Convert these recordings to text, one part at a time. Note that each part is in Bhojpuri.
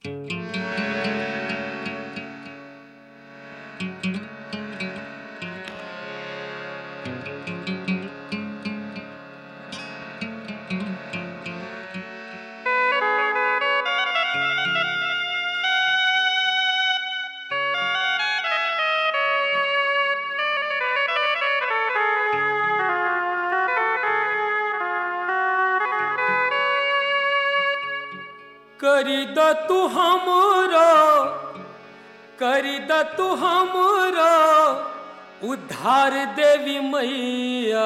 करी द तू हमरो करी द तू हमरो उद्धार देवी मैया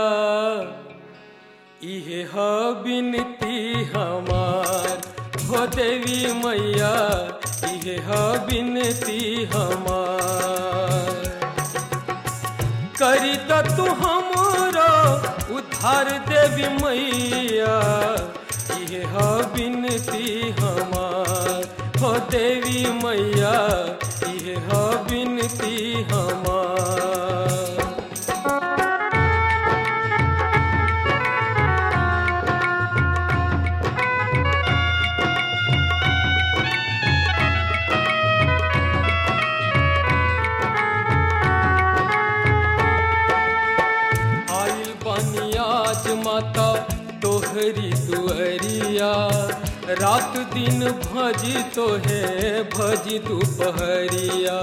इहे ह बिनती हमार हो देवी मैया इहे ह बिनती हमार करी द तू हमरो उद्धार देवी मैया इहे ह बिनती हमार हो देवी मैया इहे ह बिनती हमार आइल बनियाज माता तोहरी दुअरिया रात दिन भजी तोहे भजी दुपहरिया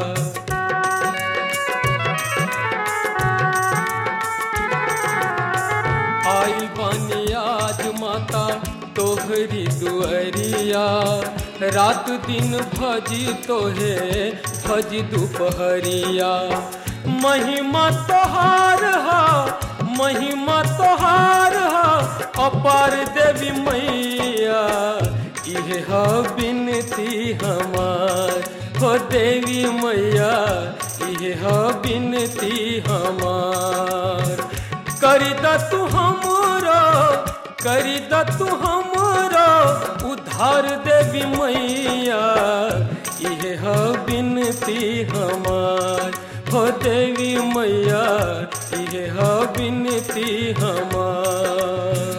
आइल बनियाज माता तोहरी दुअरिया रात दिन भजी तोहे भजी दुपहरिया महिमा तोहार हा महिमा तोहार हा अपार देवी मैया इहे ह बिनती हमार हो देवी मैया इहे ह बिनती हमार करी द तू हमरो करी द तू हमरो उद्धार देवी मैया इहे ह बिनती हमार हो देवी मैया इहे ह बिनती हमार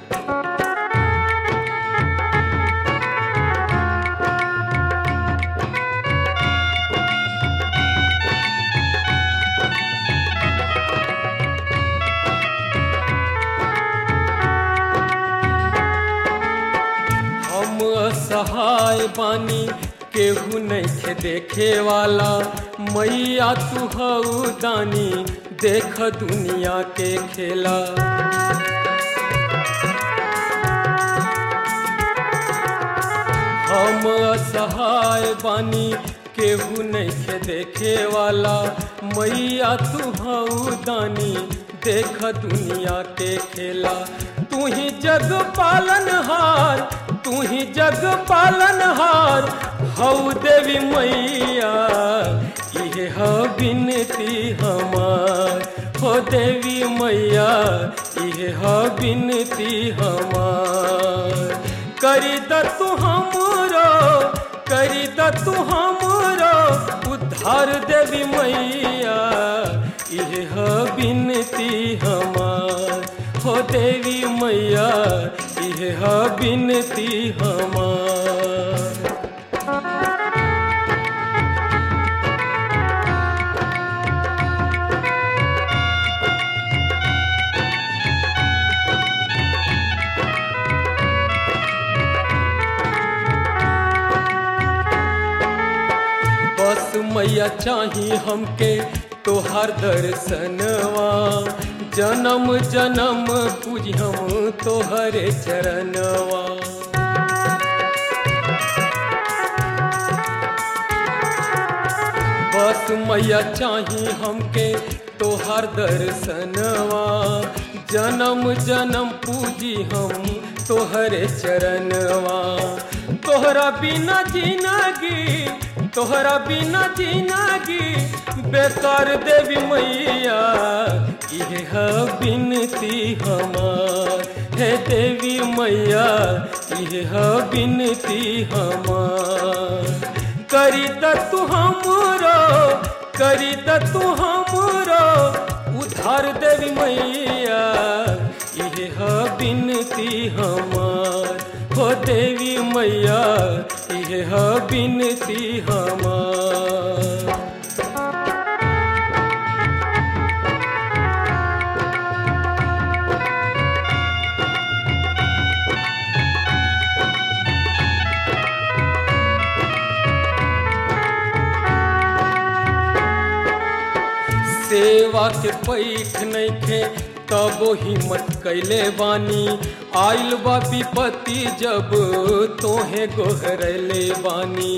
हम असहाय बानी केहू नइखे देखे वाला मैया तू हऊ दानी देख दुनिया के खेला हम असहाय बानी केहू नइखे देखे वाला मैया तू हऊ दानी देख दुनिया के खेला तू ही जग पालन हार तू ही जग पालन हार हऊ देवी मैया इहे ह बिनती हमार हो देवी मैया इहे ह बिनती हमार करी द तू हमरो करी द तू हमरो उद्धार देवी मैया इहे ह बिनती हमार हो देवी मैया इहे ह बिनती हमार बस मैया चाही हमके तोहार दर्शनवा जन्म जन्म पूजी हम तोहरे चरणवा बस मैया चाही हमके तोहार दर्शनवा जन्म जन्म पूजी हम तोहरे चरणवा तोहरा बिना जिंदगी तोहरा बिना जिंदगी बेकार देवी मैया इहे ह बिनती हमार हे देवी मैया इहे ह बिनती हमार करी द तू हमरो करी द तू हमरो उधार देवी मैया इहे ह बिनती हमार हो देवी मैया इहे ह बिनती हमार सेवा के पैख नइखे तबो हिम्मत कैले बानी आइल बा विपत्ति जब तोहे गोहरले बानी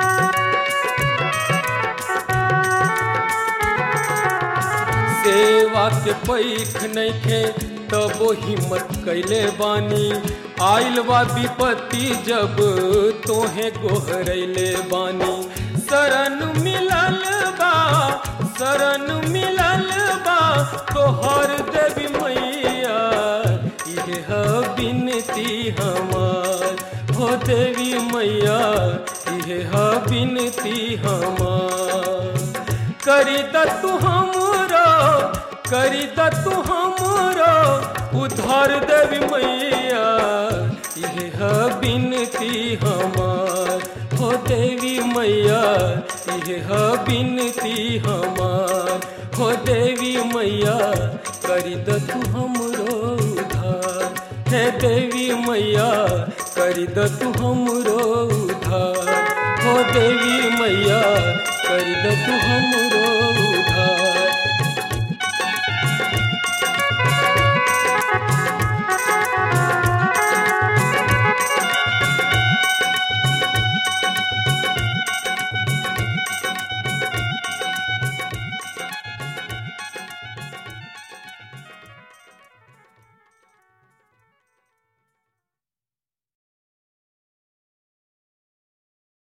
सेवा के पैख नइखे तबो हिम्मत कैले बानी आइल बा विपत्ति जब तोहे गोहरले बानी शरण मिलल बा शरण मिलल बा तोहर देवी मैया इहे ह बिनती हमार हो देवी मैया इहे ह बिनती हमार करी द तू हमरो करी द तू हमरो उधार देवी मैया इहे ह बिनती हमार हो देवी मैया इहे ह बिनती हमार हो देवी मैया करी द तू हमरो उधार हे देवी मैया करी द तू हमरो उधार हो देवी मैया करी द तू हमरो